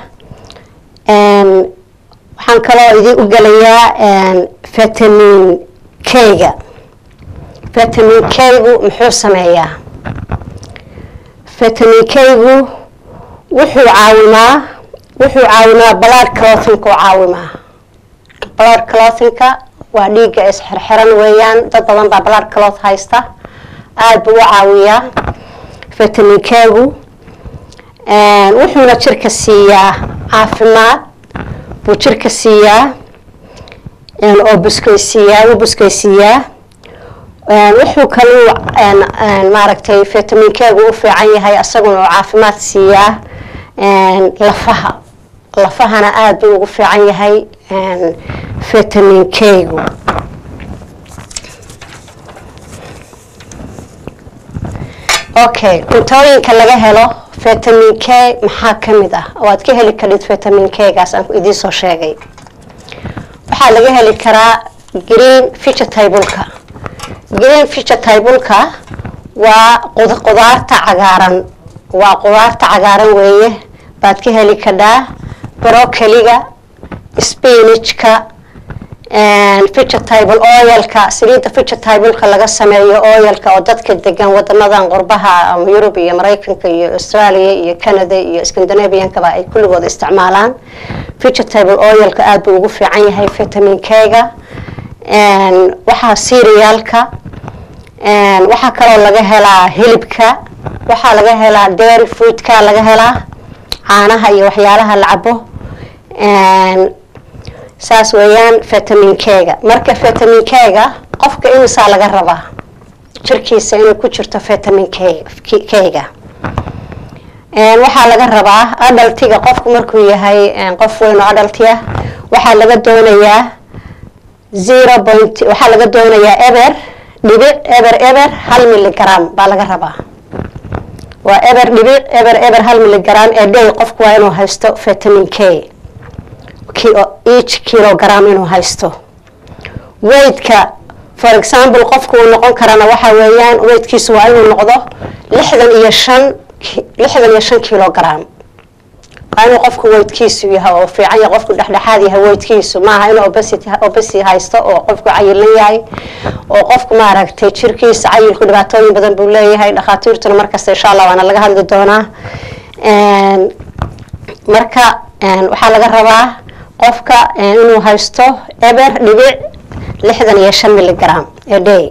waxaan kaloo idin u gelayaa vitamin k-ga vitamin k-gu muxuu sameeyaa vitamin k-gu wuxuu caawimaa wuxuu caawimaa blood clothinka u caawimaa blood clothinka waa dhiigga isxirxiran weeyaan dad badan baa blood cloth haysta aada buu u caawiyaa vitamin k-gu wuxuuna jirka siiyaa caafimaad buu jirka siiyaa oo buskaysiiyaa wuu buskaysiiyaa wuxuu kaluu maaragtay vitamin k-gu u fiican yahay isaguna oo caafimaad siiyaa lafaha lafahana aada buu ugu fiican yahay vitamin k-gu okay cuntooyinka laga helo vitamin k maxaa ka mid ah oo aad ka heli karid vitamin k-gaas aan idiin soo sheegay waxaa laga heli karaa green vegetableka green vegetableka waa qudaarta cagaaran waa qudaarta cagaaran weeye baad ka heli kadhaa brocoliga spinachka vegetable oilka saliidda vegetableka laga sameeyo oilka oo dadka degan wadamadan qurbaha ama yurub iyo maraykanka iyo australia iyo canada iyo scandinaviankaba ay kulligooda isticmaalaan vegetable oilka aada buu ugu fiican yahay vitamin k-ga waxaa serialka waxaa kaloo laga helaa hilibka waxaa laga helaa dairy foodka laga helaa caanaha iyo waxyaalaha la cabo saas weeyaan vitamin k-ga marka vitamin k-ga qofka imisaa laga rabaa jirkiisa inay ku jirto vitamin k-ga waxaa laga rabaa adaltiga qofku markuu yahay qof weyn oo adalti ah waxaa laga doonayaa zero point waxaa laga doonayaa eber dhibic eber eber hal milligram baa laga rabaa waa eber dhibic eber eber hal milligram ee day qofku waa inuu haysto vitamin k each kilogram inuu haysto weydka for example qofku uu noqon karana waxa weeyaan weydkiisu waa inuu noqdo lixdan iyo shan lixdan iyo shan kilogram waa inuu qofku weydkiisu yahay oo fiican yahay qofku dhexdhexaad yahay weydkiisu maaha inuu obesity obesity haysto oo qofku cayilan yahay oo qofku maaragtay jirkiisa cayilku dhibaatooyin badan buu leeyahay dhakhaatiirtuna markasta insha allah waana laga hadli doonaa marka waxaa laga rabaa qofka inuu haysto eber dhibic lixdan iyo shan milligram a day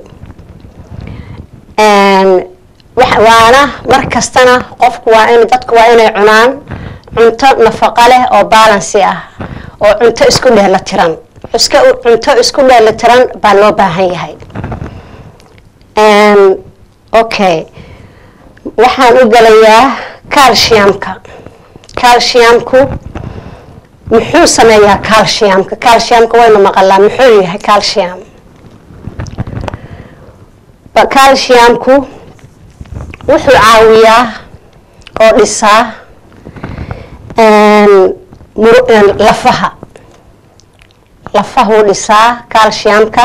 waana mar kastana qofku waa in dadku waa inay cunaan cunto nafaqo leh oo balansi ah oo cunto isku dheela tiran iska cunto isku dheela tiran baa loo baahan yahay okay waxaan u gelayaa calciumka calciumku muxuu sameeyaa calciumka calciumka waynu maqalaa muxuu yahay calcium calciumku wuxuu caawiyaa oo dhisaa lafaha lafahuu dhisaa calciumka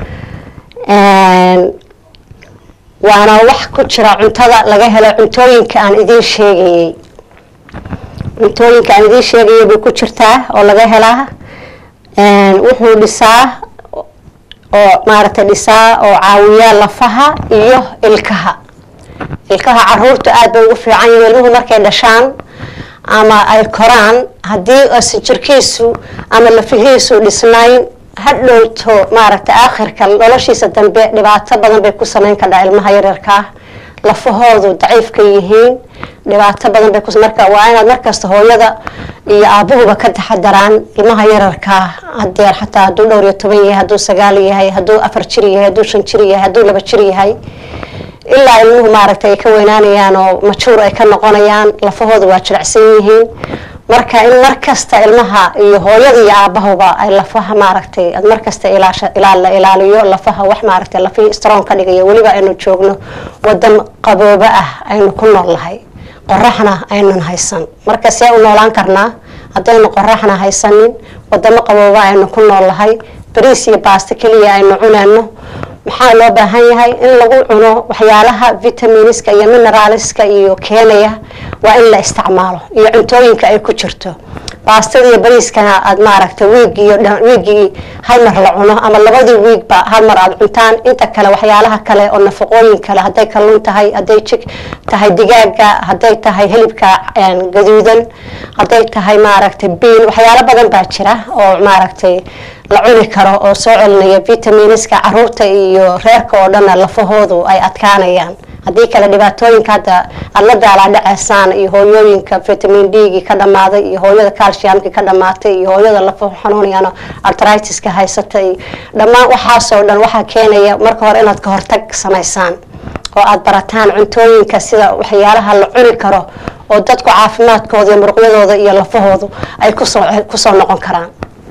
waana wax ku jira cuntada laga helo cuntooyinka aan idiin sheegayey cuntooyinka aan idiin sheegayay bay ku jirtaa oo laga helaa wuxuu dhisaa oo maaragtay dhisaa oo caawiyaa lafaha iyo ilkaha ilkaha caruurta aada bay ugu fiican yihin ilmuhu markay dhashaan ama ay koraan haddii aysan jirkiisu ama lafihiisu dhisnayn hadhowto maaragtay aakhirka noloshiisa dambe dhibaato badan bay ku sameyn kadhaa ilmaha yaryarkaa lafahoodu daciifka yihiin dhibaato badan bay marka waa inaad markasta hooyada iyo aabuhuba ka taxadaraan ilmaha yararkaa hadeer xataa hadduu dhowr iyo toban yahay hadduu sagaal yahay hadduu afar jir yahay hadduu shan jir yahay hadduu laba jir yahay ilaa ilmuhu maaragtay ay ka weynaanayaan oo majuur ay ka noqonayaan lafahooda waa jirecsan yihiin marka in markasta ilmaha iyo hooyada iyo aabahuba ay lafaha maaragtay ad markasta la ilaaliyo lafaha wax maaragtay lafihii strong ka dhigaya weliba aynu joogno wadan qaboobo ah aynu ku nool lahay qoraxna aynan haysan marka see u noolaan karnaa haddaynu qoraxna haysanin wadamo qabooba aynu ku nool lahay bariis iyo baasto keliya aynu cuneyno maxaa loo baahan yahay in lagu cuno waxyaalaha vitaminiska iyo mineraalska iyo keenaya waa in la isticmaalo iyo cuntooyinka ay ku jirto baastada iyo bariiskana aad maaragtay wiigiyo wiigii hal mar la cuno ama labadii wiigba hal mar aad cuntaan inta kale waxyaalaha kale oo nafaqooyin kale hadday kalluun tahay hadday jig tahay digaaga hadday tahay hilibka gaduudan hadday tahay maaragtay biin waxyaalo badan baa jira oo maaragtay la cuni karo oo soo celinaya vitaminiska caruurta iyo reerka oo dhanna lafahoodu ay adkaanayaan haddii kale dhibaatooyinka hadda aada la daalaa dhaceysaan iyo hooyooyinka vitamin d-gii ka dhammaaday iyo hooyada calciumkii ka dhammaatay iyo hooyada lafahu xanuunayaan artritiska haysata iyo dhammaan waxaasoo dhan waxaa keenaya marka hore inaad ka hortag samaysaan oo aada barataan cuntooyinka sida waxyaalaha la cuni karo oo dadku caafimaadkooda iyo muruqyadooda iyo lafahoodu ay kusoo kusoo noqon karaan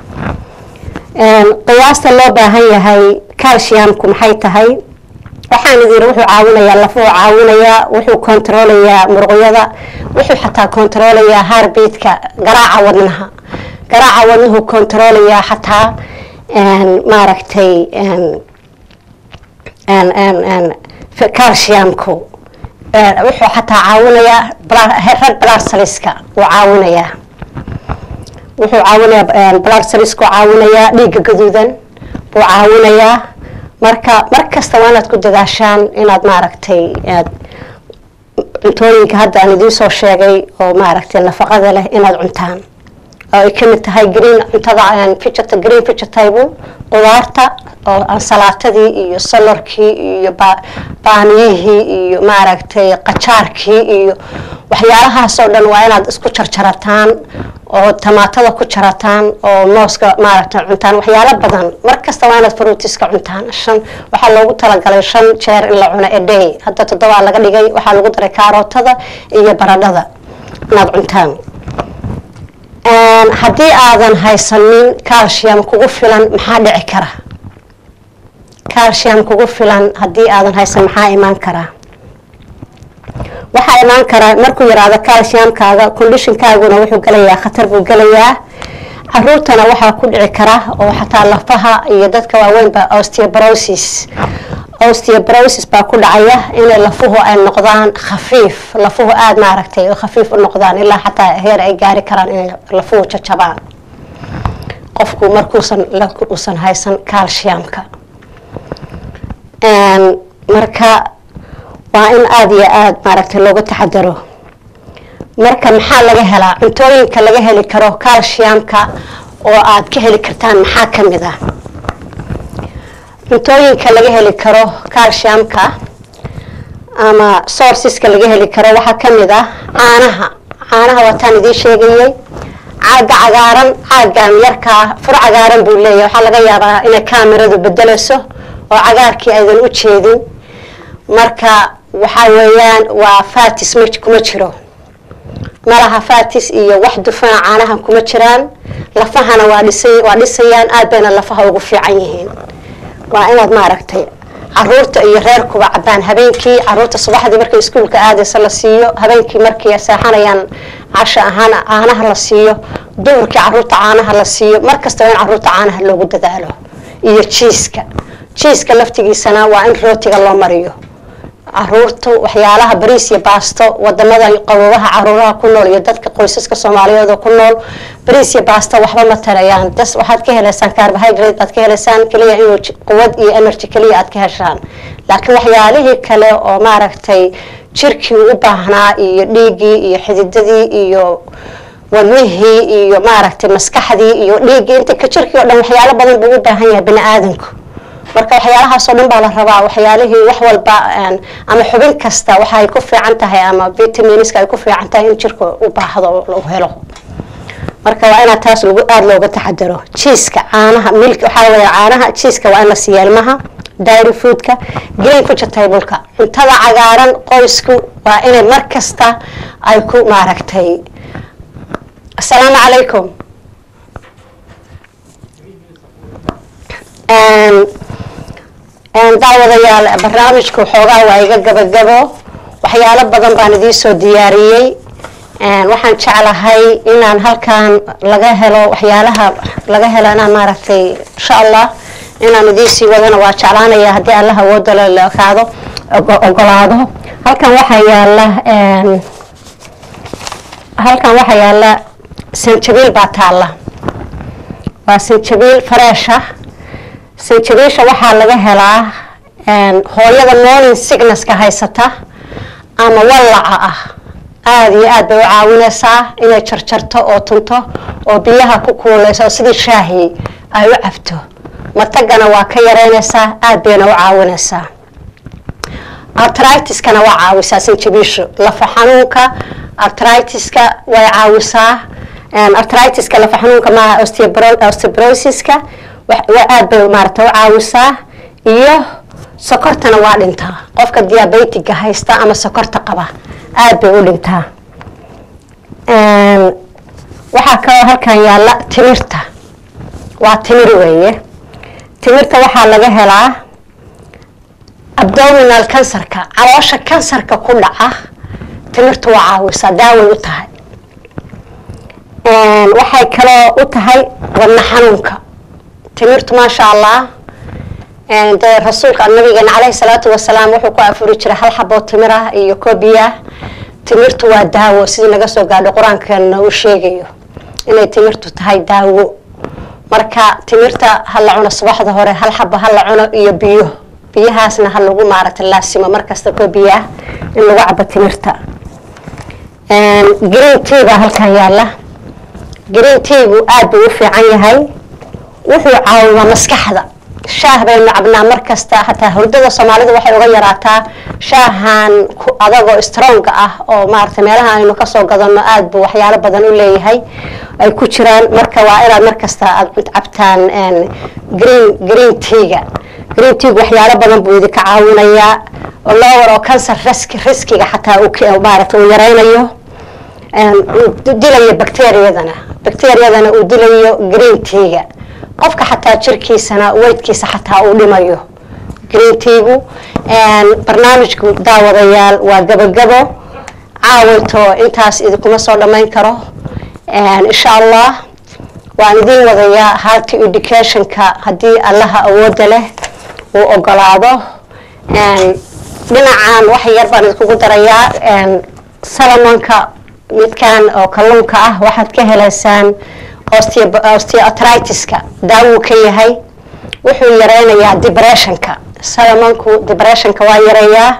qiyaasta loo baahan yahay calciumku maxay tahay waxaan idin wuxuu caawinayaa lafuhu caawinayaa wuxuu kontaroolayaa muruqyada wuxuu xataa kontaroolayaa heartbeatka garaaca wadnaha garaaca wadnuhu kontaroolayaa xataa maaragtay calciumku wuxuu xataa caawinayaa red blood cellska wuu caawinayaa wuxuu caawinayaa blood cellsku caawinayaa dhiigga gaduudan buu caawinayaa marka mar kasta waa inaad ku dadaashaan inaad maaragtay aad cuntooyinka hadda aan idiin soo sheegay oo maaragtay nafaqada leh inaad cuntaan oo ay kamid tahay green cuntada vegeta green vegetable qudaarta oo ansalaatadii iyo solarkii iyo baamiyihii iyo maaragtay qajaarkii iyo waxyaalahaasoo dhan waa inaad isku jarjarataan oo tamaatada ku jarataan oo mooska maaragtay cuntaan waxyaalo badan mar kasta waa inaad fruitiska cuntaan shan waxaa loogu talagalay shan jeer in la cuno a day hadda toddobaa laga dhigay waxaa lagu daray kaarootada iyo baradhada inaad cuntaan haddii aadan haysanin calcium kugu filan maxaa dhici kara calcium kugu filan haddii aadan haysan maxaa imaan karaa waxaa imaan karaa markuu yaraado calciumkaaga conditionkaaguna wuxuu gelayaa khatar buu gelayaa caruurtana waxaa ku dhici kara oo xataa lafaha iyo dadka waaweynba osteoporosis osteoporosis baa ku dhacaya inay lafuhu ay noqdaan khafiif lafuhu aada maaragtay khafiif u noqdaan ilaa xataa heer ay gaari karaan inay lafuhu jajabaan qofku markuusan uusan haysan calciumka marka waa in aada iyo aada maaragtay looga taxadaro marka maxaa laga helaa cuntooyinka laga heli karo calciumka oo aad ka heli kartaan maxaa ka mid ah cuntooyinka laga heli karo calciumka ama sourceska laga heli karo waxaa ka mid ah caanaha caanaha waataan idiin sheegayay caaga cagaaran caagan yarkaa fur cagaaran buu leeyahay waxaa laga yaabaa inay kaamiradu bedelayso oo cagaarkii aydan u jeedin marka waxaa weeyaan waa fatis ma kuma jiro malaha fatis iyo wax dufana caanaha kuma jiraan lafahana waa dhisa waa dhisayaan aad bayna lafaha ugu fiican yihiin waa inaad maaragtay caruurta iyo reerkuba cabaan habeenkii caruurta subaxdii markay iskuulka aadaysa la siiyo habeenkii markay seexanayaan casho ahaan caanaha la siiyo duhurkii caruurta caanaha la siiyo markasta waa in caruurta caanaha loogu dadaalo iyo jiiska jiiska laftigiisana waa in rootiga loo mariyo caruurtu waxyaalaha bariis iyo baasto wadamada qabobaha caruuraha ku nool iyo dadka qoysaska soomaaliyeed oo ku nool bariis iyo baasto waxba ma tarayaan das waxaad ka helaysaan carbohydrate baad ka helaysaan keliya inuu quwad iyo energy keliya aad ka heshaan laakiin waxyaalihii kale oo maaragtay jirkii u baahnaa iyo dhiiggii iyo xididadii iyo wadnihii iyo maaragtay maskaxdii iyo dhiiggii inta ka jirkii o dhan waxyaalo badan buu u baahan yahay bini aadanku marka waxyaalahaasoo dhan baa la rabaa waxyaalihii wax walba ama xubin kasta waxaay ku fiican tahay ama vitaminska ay ku fiican tahay in jirka u baahdo u helo marka waa inaad taas lagu aada looga taxadaro jiiska caanaha milk waxaa weya caanaha jiiska waa in la siiya ilmaha dairy foodka green vegetableka cuntada cagaaran qoysku waa inay mar kasta ay ku maaragtay asalaamu calaykum daawadayaal barnaamijku xoogaa waa iga gabagabo waxyaalo badan baan idiin soo diyaariyey waxaan jeclahay inaan halkan laga helo waxyaalaha laga helo inaan maaragtay insha allah inaan idiin sii wadana waa jeclaanaya haddii allah awooda la kaado ogolaado halkan waxaa yaala halkan waxaa yaala sanjabiil baa taalla waa sanjabiil fareesha sanjabiisha waxaa laga helaa hooyada morning signesska haysata ama wallaca ah aada iyo aad bay u caawinaysaa inay jarjarto oo tunto oo biyaha ku kuuleyso oo sidii shaahi ay u cabto matagana waa ka yareynaysaa aada bayna u caawinaysaa artritiskana waa caawisaa sanjabiishu lafa xanuunka artritiska way caawisaa artritiska lafa xanuunka maaha osteobrosiska aad bay maarata u caawisaa iyo sokortana waa dhintaa qofka diabetiga haysta ama sokorta qaba aad bay u dhintaa waxaa kaloo halkan yaalla timirta waa timir weeye timirta waxaa laga helaa abdominal kansarka caloosha kansarka ku dhaca timirtu waa caawisaa daaway u tahay waxay kaloo u tahay wadna xanuunka timirtu maasha allah dee rasuulka nabigeena caleyhi salaatu wasalaam wuxuu ku afuri jiray hal xaboo timir ah iyo kobiya timirtu waa daawo sidii naga soo gaadho qur-aankeena uu sheegayo inay timirtu tahay daawo marka timirta ha la cuno subaxda hore hal xabo ha la cuno iyo biyo biyahaasna ha lagu maaragta laasimo markasta kobiya in lagu cabo timirta green tea baa halkan yaala green teagu aada buu u fiican yahay wuxuu caawiyaa maskaxda shaah baynu cabnaa markasta hataa hurdada soomaalida waxay uga yaraataa shaahan adagoo stronga ah oo maarata meelaha aynu kasoo gadano aada buu waxyaalo badan u leeyahay ay ku jiraan marka waa inaad markasta aad cabtaan green green teaga green teagu waxyaalo badan buu idinka caawinayaa oo lower oo cancer risk riskiga xataa maarata uu yareynayo dilayo bacteriyadana bacteriyadana uu dilayo green teaga qofka xataa jirkiisana weydkiisa xataa uu dhimayo green teagu barnaamijku daawadayaal waa gabagabo caawayto intaas idinkuma soo dhammayn karo insha allah waan idiin wadayaa hearty educationka haddii allaha awooda leh uu ogolaado dhinacan wax yar baan idinkugu darayaa salamonka midkan oo kalluunka ah waxaad ka helaysaan osteoartritiska daawuu ka yahay wuxuu yareynayaa depressionka salamonku depressionka waa yareeyaa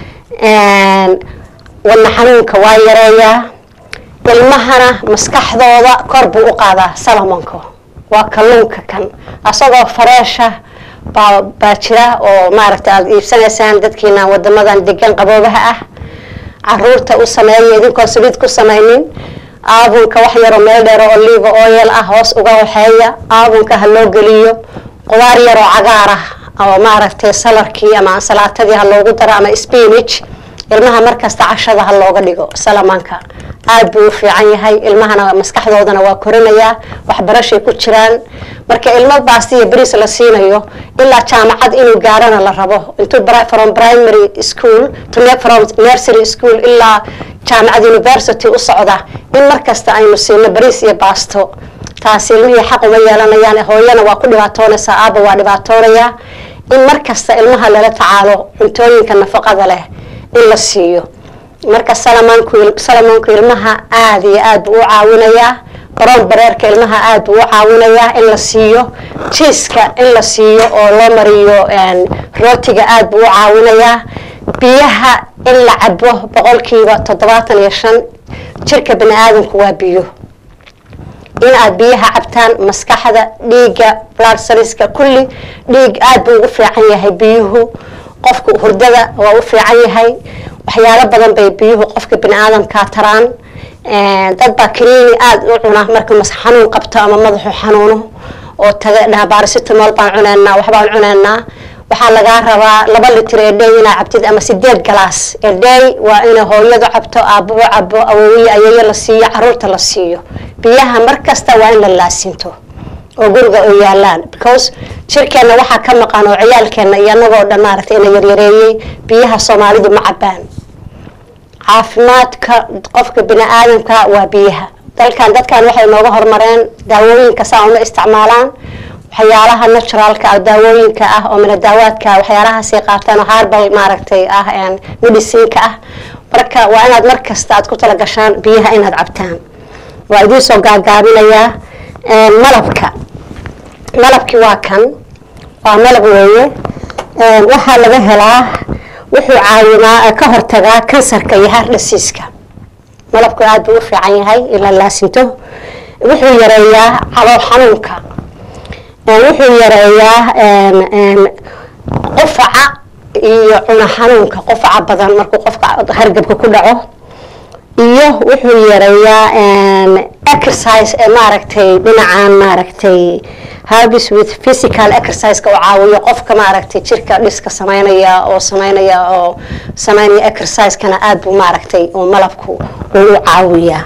wadna xanuunka waa yareeyaa ilmahana maskaxdooda kor buu u qaadaa salamonka waa kalluunka kan asagoo fareesha baa baa jira oo maaragta aada iibsanaysaan dadkiina wadamadan degan qaboobaha ah caruurta u sameeya idinkoon saliid ku samaynin aabunka wax yaroo meel dheero oliva oil ah hoos uga waxeeya aabunka ha loo geliyo qudaar yaroo cagaar ah oo maaragtay salarkii ama ansalaatadii ha loogu daro ama spinach ilmaha markasta cashada ha looga dhigo salamanka aada buu u fiican yahay ilmahana maskaxdoodana waa korinayaa waxbarashay ku jiraan marka ilmo baastiya bris la siinayo ilaa jaamacad inuu gaarana la rabo intuu from primary school to from nursery school ilaa jaamacad university u socda in markasta aynu siino bris iyo baasto taasi ilmihii xaq uma yeelanayaan hooyana waa ku dhibaatoonaysaa aaba waa dhibaatoonayaa in markasta ilmaha lala tacaalo cuntooyinka nafaqada leh in la siiyo marka salamanku salamonku ilmaha aada iyo aad buu u caawinayaa baroon bareerka ilmaha aada buu u caawinayaa in la siiyo jiiska in la siiyo oo loo mariyo rootiga aada buu u caawinayaa biyaha in la cabo boqolkiiba toddobaatan iyo shan jirka bani aadamku waa biyo in aad biyaha cabtaan maskaxda dhiigga blood cellska kulli dhiig aada buu ugu fiican yahay biyuhu qofka hurdada waa u fiican yahay waxyaalo badan bay biyuhu qofka bani aadamkaa taraan dad baa kaniini aada u cuna marka mas xanuun qabto ama madaxu xanuuno oo taga dhaha baarasitamol baan cuneynaa waxbaan cuneynaa waxaa lagaa rabaa laba litir ee dhey inaa cabtid ama sideed galaas ee dhey waa inay hooyadu cabto aabuhu cabo awowiye ayeeyo la siiyo caruurta la siiyo biyaha markasta waa in la laasinto oo guriga oo yaalaan because jirkeenna waxaa ka maqan oo ciyaalkeenna iyo anagoo dhan maaragtay ina yaryareeyey biyaha soomaalidu ma cabaan caafimaadka qofka bini aadamka waa biyaha dalkan dadkan waxay nooga hormareen daawooyinka saa uma isticmaalaan waxyaalaha naturalka ah daawooyinka ah oo minadaawaadka waxyaalahaasay qaataan oo harbal maaragtay ah medicinka ah marka waa inaad mar kasta aad ku tala gashaan biyaha inaad cabtaan waa idiin soo gaagaabinayaa malabka malabki waa kan waa malab weeye waxaa laga helaa wuxuu caawimaa ka hortagaa kansarka iyo hardhasiiska malabku aada buu u fiican yahay ila laasinto wuxuu yareeyaa calool xanuunka wuxuu yareeyaa qufaca iyo cuno xanuunka qufaca badan markuu qofka hargabka ku dhaco iyo wuxuu yareeyaa exercise ee maaragtay dhinacan maaragtay habis with physical exerciseka oo caawiyo qofka maaragtay jirka dhiska sameynaya oo sameynaya oo sameynaya exercisekana aada buu maaragtay oo malabku uu u caawiyaa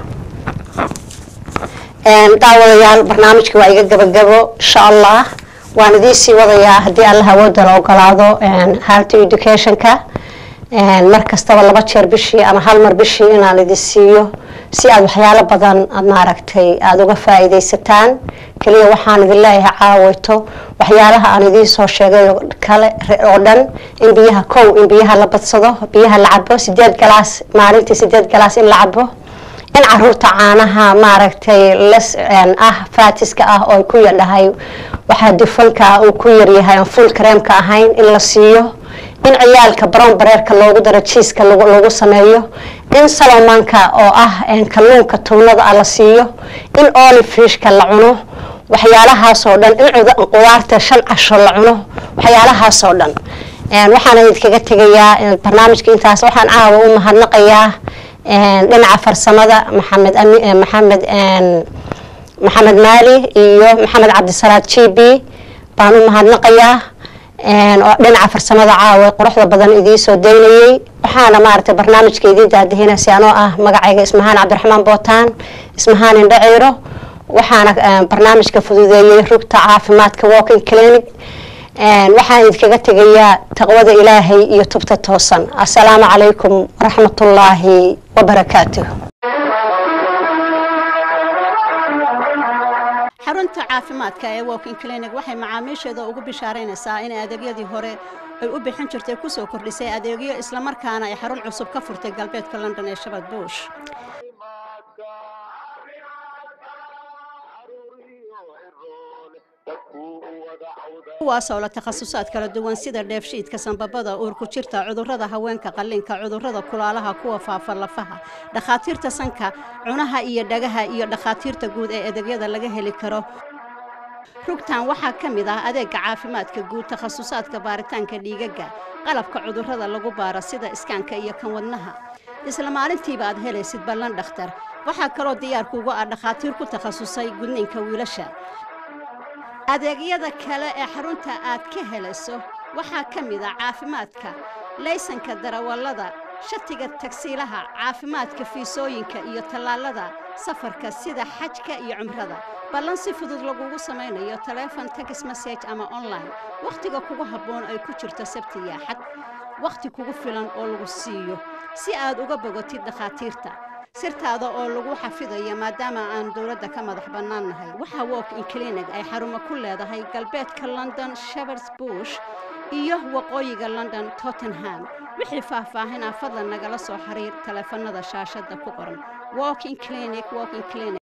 daawadayaal barnaamijka waa iga gabagabo insha allah waan idiisii wadayaa haddii allah awooda la ogolaado halty educationka mar kastaba laba jeer bishii ama hal mar bishii inaan idin siiyo si aada waxyaalo badan aad maaragtay aada uga faa-iideysataan keliya waxaan idin leeyahay caaweyto waxyaalaha aan idiin soo sheegay kale oo dhan in biyaha kow in biyaha la badsado biyaha la cabo sideed galaas maalintii sideed galaas in la cabo in caruurta caanaha maaragtay les ah faatiska ah oo ku yadhahay waxaa dufanka uu ku yaryahay aan full kareemka ahayn in la siiyo in ciyaalka brown bareerka loogu daro jiiska lagu sameeyo in salomanka oo ah kalluunka tuunada ah la siiyo in olifishka la cuno waxyaalahaasoo dhan in qudaarta shan casho la cuno waxyaalahaasoo dhan waxaan idinkaga tegayaa barnaamijka intaas waxaan caawa u mahadnaqayaa dhinaca farsamada maxamed maxamed maxamed maali iyo maxamed cabdisalaad g b baan u mahadnaqayaa dhinaca farsamada caawa quruxda badan idiin soo daynayey waxaana maaragtay barnaamijka idiin daadihinaysa anoo ah magacayga ismahaan cabdiraxmaan bootaan ismahaan indhaciiro waxaana barnaamijka fududeeyey rugta caafimaadka walking clinic waxaan idinkaga tegayaa taqwada ilaahay iyo tubta toosan assalaamu calaykum waraxmatullaahi wabarakaatuh xarunta caafimaadka ee walking clinic waxay macaamiisheeda ugu bishaaraynaysaa in adeegyadii hore ay u bixin jirtay kusoo kordhisay adeegyo islamarkaana ay xarun cusub ka furtay galbeedka london ee shabad buush kuwaasoo la takhasusaad kala duwan sida dheefshiidka sanbabada uurku jirta cudurrada haweenka qalliinka cudurrada kulaalaha kuwa faafa lafaha dhakhaatiirta sanka cunaha iyo dhagaha iyo dhakhaatiirta guud ee adeegyada laga heli karo rugtan waxaa ka mid ah adeega caafimaadka guud takhasusaadka baaritaanka dhiigaga qalabka cudurrada lagu baaro sida iskaanka iyo kan wadnaha isla maalintiiba aad helaysid ballan dhakhtar waxaa kaloo diyaarkuugu ah dhakhaatiir ku takhasusay gudniinka wiilasha adeegyada kale ee xarunta aad ka helayso waxaa ka mid ah caafimaadka laysanka darawallada shatiga tagsiilaha caafimaadka fiisooyinka iyo tallaalada safarka sida xajka iyo cumrada ballan si fudud lagugu samaynayo taleefon tex message ama online wakhtiga kugu habboon ay ku jirto sabti iyo axad wakhti kugu filan oo lagu siiyo si aad uga bogotid dhakhaatiirta sirtaada oo lagu xafidayo maadaama aan dowladda ka madax bannaan nahay waxaa walk in clinic ay xarumo ku leedahay galbeedka london shepherds bush iyo waqooyiga london tottenham wixii faahfaahinaa fadlan nagala soo xiriir taleefanada shaashadda ku qoran walking clinic walking clinic